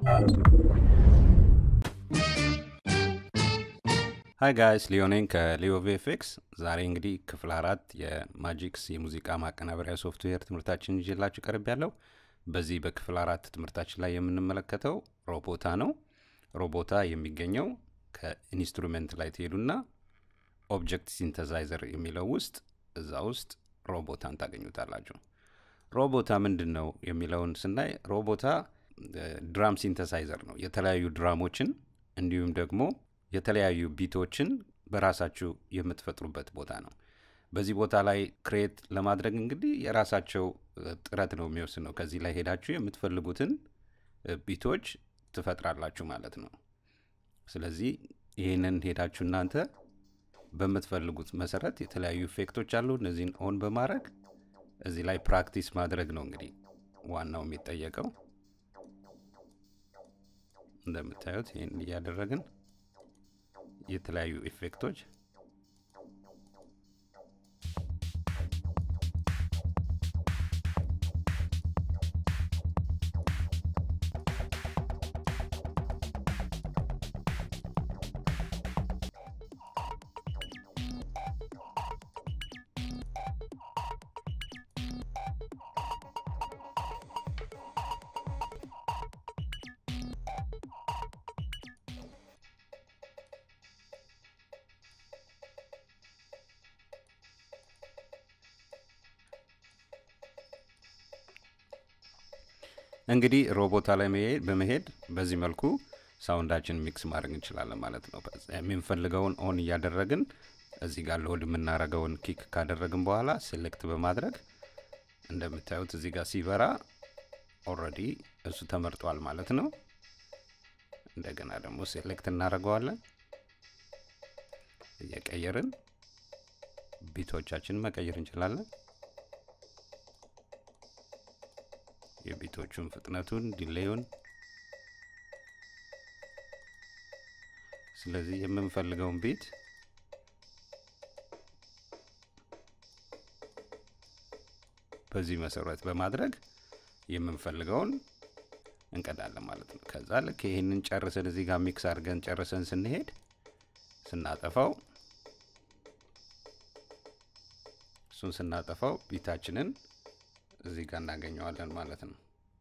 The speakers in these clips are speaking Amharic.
ሀይ ጋይስ ሊዮኔን ከሊዮ ቪኤፍኤክስ ዛሬ እንግዲህ ክፍል አራት የማጂክስ የሙዚቃ ማቀናበሪያ ሶፍትዌር ትምህርታችን ይዤላችሁ ቀርብ ያለው በዚህ በክፍል አራት ትምህርታችን ላይ የምንመለከተው ሮቦታ ነው። ሮቦታ የሚገኘው ከኢንስትሩሜንት ላይ ትሄዱና ኦብጀክት ሲንተሳይዘር የሚለው ውስጥ እዛ ውስጥ ሮቦታን ታገኙታላችሁ። ሮቦታ ምንድን ነው የሚለውን ስናይ ሮቦታ ድራም ሲንተሳይዘር ነው። የተለያዩ ድራሞችን እንዲሁም ደግሞ የተለያዩ ቢቶችን በራሳችሁ የምትፈጥሩበት ቦታ ነው። በዚህ ቦታ ላይ ክሬት ለማድረግ እንግዲህ የራሳቸው ጥረት ነው የሚወስነው። ከዚህ ላይ ሄዳችሁ የምትፈልጉትን ቢቶች ትፈጥራላችሁ ማለት ነው። ስለዚህ ይህንን ሄዳችሁ እናንተ በምትፈልጉት መሰረት የተለያዩ ኢፌክቶች አሉ። እነዚህን ኦን በማድረግ እዚህ ላይ ፕራክቲስ ማድረግ ነው እንግዲህ ዋናው የሚጠየቀው። እንደምታዩት ይህን እያደረግን የተለያዩ ኢፌክቶች እንግዲህ ሮቦታ ላይ በመሄድ በዚህ መልኩ ሳውንዳችን ሚክስ ማድረግ እንችላለን ማለት ነው። የምንፈልገውን ኦን እያደረግን እዚህ ጋር ሎድ የምናደርገውን ኪክ ካደረግን በኋላ ሴሌክት በማድረግ እንደምታዩት እዚህ ጋር ሲበራ ኦልሬዲ እሱ ተመርጧል ማለት ነው። እንደገና ደግሞ ሴሌክት እናደርገዋለን። እየቀየርን ቢቶቻችንን መቀየር እንችላለን። የቢቶቹን ፍጥነቱን፣ ዲሌዩን ስለዚህ የምንፈልገውን ቢት በዚህ መሰረት በማድረግ የምንፈልገውን እንቀዳለን ማለት ነው። ከዛ ልክ ይህንን ጨርሰን እዚህ ጋር ሚክስ አድርገን ጨርሰን ስንሄድ ስናጠፋው እሱን ስናጠፋው ቢታችንን እዚህ ጋር እናገኘዋለን ማለት ነው።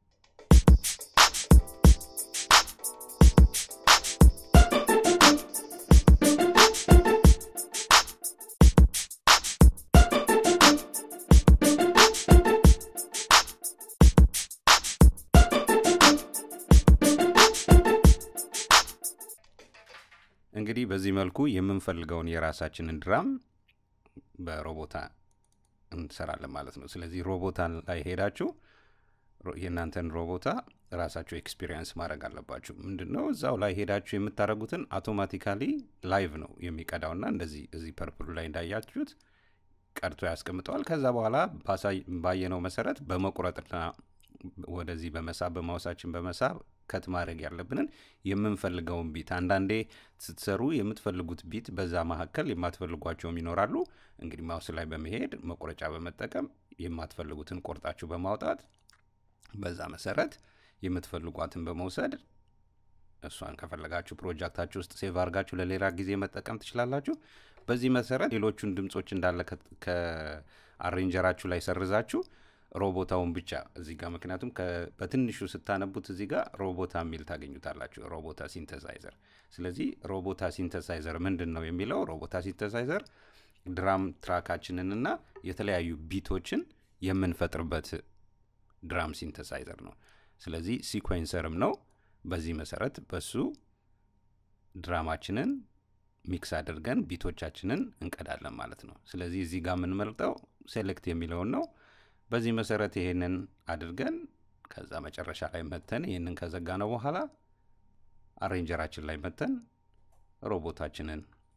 እንግዲህ በዚህ መልኩ የምንፈልገውን የራሳችንን ድራም በሮቦታ እንሰራለን ማለት ነው። ስለዚህ ሮቦታ ላይ ሄዳችሁ የእናንተን ሮቦታ ራሳችሁ ኤክስፒሪየንስ ማድረግ አለባችሁ። ምንድን ነው እዛው ላይ ሄዳችሁ የምታደርጉትን አውቶማቲካሊ ላይቭ ነው የሚቀዳውና እንደዚህ እዚህ ፐርፕሉ ላይ እንዳያችሁት ቀድቶ ያስቀምጠዋል። ከዛ በኋላ ባየነው መሰረት በመቁረጥና ወደዚህ በመሳብ በማውሳችን በመሳብ ከት ማድረግ ያለብንን የምንፈልገውን ቢት አንዳንዴ ስትሰሩ የምትፈልጉት ቢት በዛ መካከል የማትፈልጓቸውም ይኖራሉ። እንግዲህ ማውስ ላይ በመሄድ መቁረጫ በመጠቀም የማትፈልጉትን ቆርጣችሁ በማውጣት በዛ መሰረት የምትፈልጓትን በመውሰድ እሷን ከፈለጋችሁ ፕሮጀክታችሁ ውስጥ ሴቭ አድርጋችሁ ለሌላ ጊዜ መጠቀም ትችላላችሁ። በዚህ መሰረት ሌሎቹን ድምፆች እንዳለ ከአሬንጀራችሁ ላይ ሰርዛችሁ ሮቦታውን ብቻ እዚህ ጋር ምክንያቱም በትንሹ ስታነቡት እዚህ ጋር ሮቦታ የሚል ታገኙታላችሁ። ሮቦታ ሲንተሳይዘር። ስለዚህ ሮቦታ ሲንተሳይዘር ምንድን ነው የሚለው ሮቦታ ሲንተሳይዘር ድራም ትራካችንንና የተለያዩ ቢቶችን የምንፈጥርበት ድራም ሲንተሳይዘር ነው። ስለዚህ ሲኮንሰርም ነው። በዚህ መሰረት በሱ ድራማችንን ሚክስ አድርገን ቢቶቻችንን እንቀዳለን ማለት ነው። ስለዚህ እዚህ ጋር የምንመርጠው ሴሌክት የሚለውን ነው። በዚህ መሰረት ይሄንን አድርገን ከዛ መጨረሻ ላይ መተን ይህንን ከዘጋ ነው በኋላ አሬንጀራችን ላይ መተን ሮቦታችንን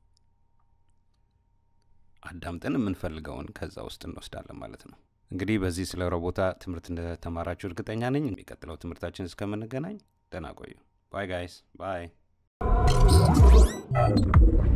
አዳምጠን የምንፈልገውን ከዛ ውስጥ እንወስዳለን ማለት ነው። እንግዲህ በዚህ ስለ ሮቦታ ትምህርት እንደተማራችሁ እርግጠኛ ነኝ። የሚቀጥለው ትምህርታችን እስከምንገናኝ ደህና ቆዩ። ባይ ጋይስ ባይ